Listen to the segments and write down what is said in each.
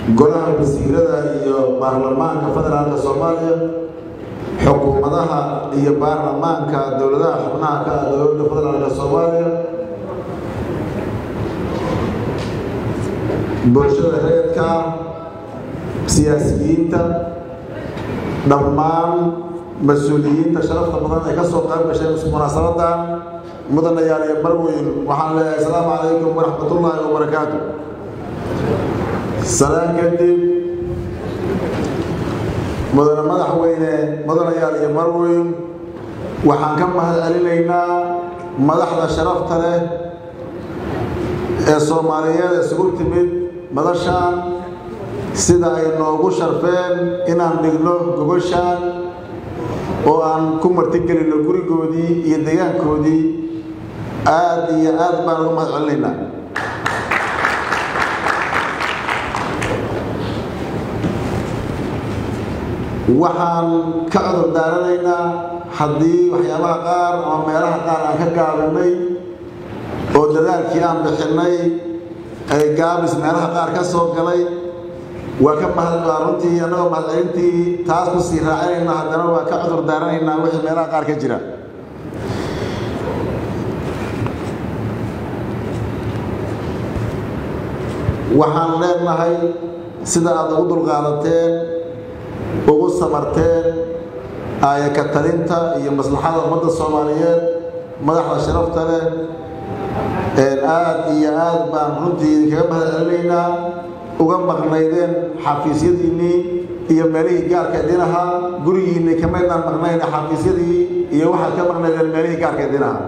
golaha wasiirada iyo baarlamaanka federaalka soomaaliya xukuumadaha iyo baarlamaanka dowladaha xubnaha ka ah dowladda federaalka soomaaliya bulshada reerka siyaasiyiinta dhammaan mas-uuliyiinta sharafta badan ee ka soo qayb gashay munaasabadan mudanayaal iyo marweyn waxaan leeyahay asalaamu calaykum waraxmatullaahi wabarakaatu salaan kadib mudane madaxweyne mudanayaal iyo marweyn waxaan ka mahad celinaynaa madaxda sharafta leh ee soomaaliyeed isugu timid madashaan sida ay noogu sharfeen inaan dhigno gogoshaan oo aan ku martigelinno gurigoodii iyo deegaankoodii aad iyo aad baan uga mahad celinaynaa waxaan ka cudur daaranaynaa haddii waxyaabaha qaar ama meelaha qaar aan ka gaabinay oo dadaalkii aan bixinnay ay gaabis meelaha qaar ka soo galay waa ka mahad runtii annagoo mahadcelintii taas ku sii raacinayna haddana waa ka cudur daaranaynaa wixii meelaha qaar ka jira waxaan leenahay sida aad ugu dulqaadateen ugu samarteen aayaka talinta iyo maslaxada ummadda soomaaliyeed madaxda sharafta leh aad iyo aad baan runtii idinkaga mahad celinaynaa uga maqnaydeen xafiisyadiinnii iyo meelihii gaarka idin ahaa gurigiinni kamaydaan maqnayn xafiisyadii iyo waxaad ka maqnaydeen meelihii gaarka idin ahaa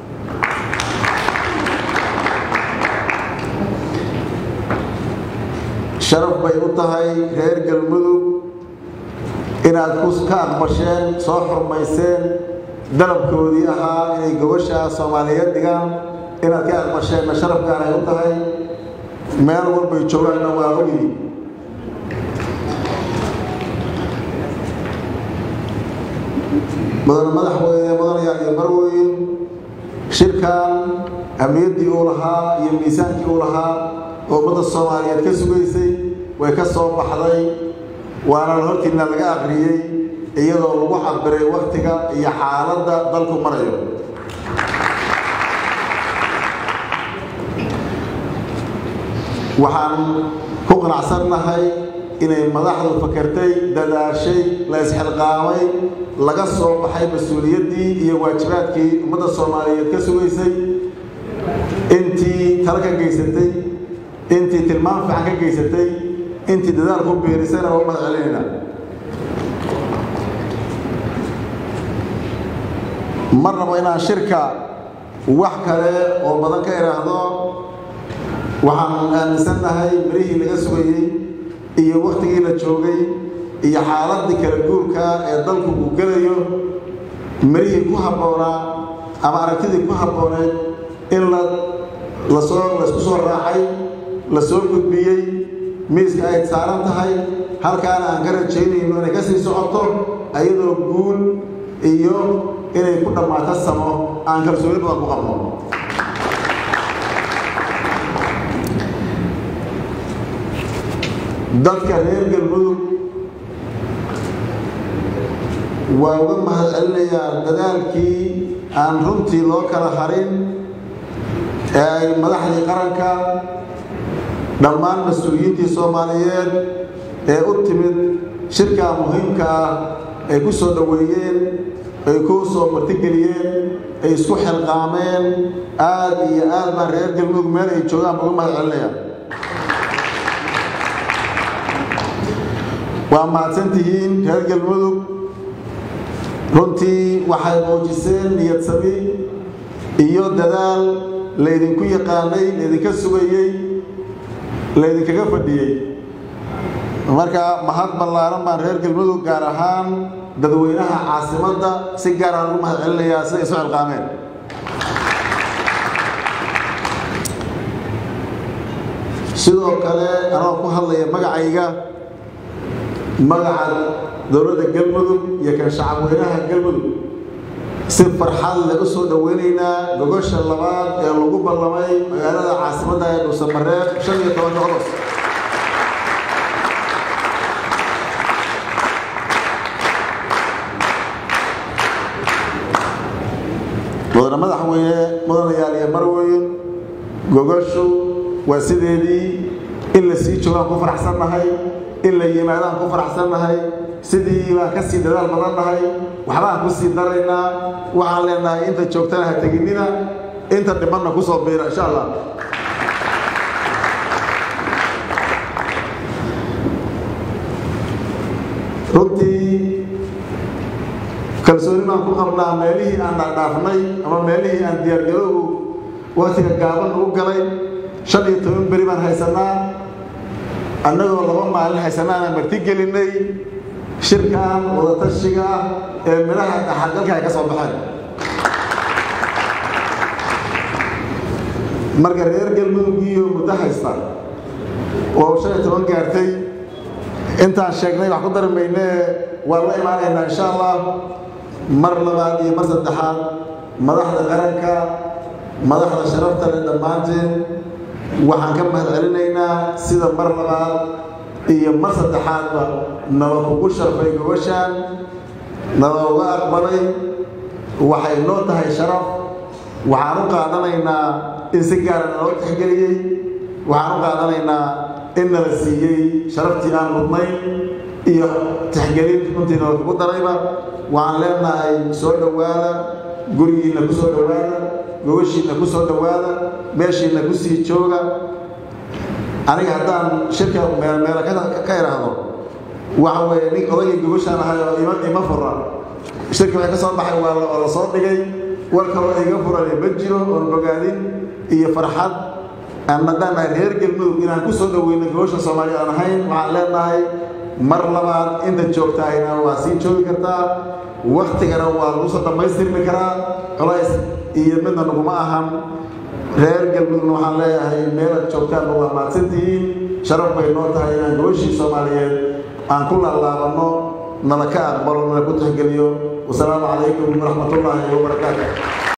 sharaf bay u tahay reer galmudug inaad ka aqbasheen soo xurmayseen dalabkoodii ahaa inay gobasha soomaaliyeed dhigaan inaad ka aqbasheenna sharaf gaar ay u tahay meel walbay joogaanna waa ogyihiin mudane madaxweyne mudanayaal iyo marweyn shirkan ahmiyaddii uu lahaa iyo miisaankii uu lahaa oo ummadda soomaaliyeed ka sugaysay way ka soo baxday waana hortiina laga aqriyey iyadoo lagu cabiray waktiga iyo xaaladda dalku marayo waxaan ku qanacsannahay inay madaxdu fakertay dadaashay la isxilqaamay laga soo baxay mas-uuliyaddii iyo waajibaadkii ummadda soomaaliyeed ka sugaysay intii tala ka geysatay intii tilmaam fiican ka geysatay intii dadaal ku beerisayna waa mahad celinayna ma rabo inaan shirka wax kale oo badan ka idhaahdo waxaan aaminsannahay mirihii laga sugayey iyo wakhtigii la joogay iyo xaaladdii kala guurka ee dalku uu gelayo mirihii ku habboonaa ama aragtidii ku habbooneed in la lasoo laysku soo raacay la soo gudbiyey miiska ay saaran tahay halkaana aan ka rajaynayno inay ka sii socoto ayadoo guul iyo inay ku dhammaato samo aan kalsooni badan ku qabno dadka reer galmudug waa uga mahad celinayaa dadaalkii aan runtii loo kala harin ee ay madaxdii qaranka dhammaan mas-uuliyiintii soomaaliyeed ee u timid shirkaa muhiimka ah ay ku soo dhoweeyeen ay ku soo martigeliyeen ay isku xilqaameen aad iyo aad baan reer galmudug meel ay joogaan uga mahad celinaya waa mahadsantihiin reer galmudug runtii waxay muujiseen niyad sami iyo dadaal laydinku yaqaanay laydinka sugayey laydinkaga fadhiyey marka mahad ballaaran baan reer galmudug gaar ahaan dadweynaha caasimadda si gaar aan ugu mahad celinayaa siday isu xilqaameen sidoo kale anoo ku hadlaya magacayga magaca dowladda galmudug iyo kan shacabweynaha galmudug si farxad leh u soo dhoweynaynaa gogosha labaad ee lagu ballamay magaalada caasimadda ee dhuusamareeb shan iyo tobanka ogos madaxweyne mudanayaal iyo marweyn gogoshu waa sideedii in la sii joogaan ku faraxsannahay in la yimaadaan ku faraxsannahay sidii baan ka sii dadaal badan nahay waxbaan ku sii daraynaa waxaan leenahay inta joogtana ha teginina inta dhibanna ku soo biira insha allah runtii kalsooni baan ku qabnaa meelihii aan dhaadhaafnay ama meelihii aan diyaargarowgu waktiga gaaban ugu galay shan iyo toban beri baan haysanaa annagoo laba maalin haysanaanaan marti gelinay shirkan wadatashiga ah ee midhaha dhaxalgalka ay ka soo baxeen marka reer galmudugiyo muddo haysta oo shan iyo toban gaartay intaan sheegnay wax ku dari maynee waan la imaanaynaa insha allah mar labaad iyo mar saddexaad madaxda qaranka madaxda sharafta leh dhammaanteen waxaan ka mahad celinaynaa sida mar labaad iyo mar saddexaadba naba kugu sharfay gobashaan naba uga aqbalay waxay noo tahay sharaf waxaan u qaadanaynaa in si gaara naloo tixgeliyey waxaan u qaadanaynaa in nala siiyey sharaftii aan mudnayn iyo tixgelin runtii nala kugu darayba waxaan leenahay soo dhowaada gurigiinna ku soo dhowaada gobashiinna ku soo dhowaada meeshiinna ku sii jooga aniga haddaan shirka meelmeela ka idhaahdo waxa weeye nin odaygii gobashaan ahay oo ima ima fura shirka waxay ka soo baxay waa la soo dhigay war kaloo iga furane ma jiro oon bogaadin iyo farxad aan haddaan nahay reer galmudug inaan ku soo dhoweyno gobasha soomaaliya aan ahayn waxaan leenahay mar labaad inta joogtaayna waa sii joogi kartaa waktigana waa lagu soo dhammaystirmi karaa colays iyo midna naguma ahan reer galmudugna waxaan leeyahay meelaad joogtaanba waa maadsantihiin sharaf bay noo tahay inaan gobashii soomaaliyeed aan ku laalaabanno nala ka aqbalo nala ku tixgeliyo wasalaamu calaykum waraxmatullaahi wabarakaatu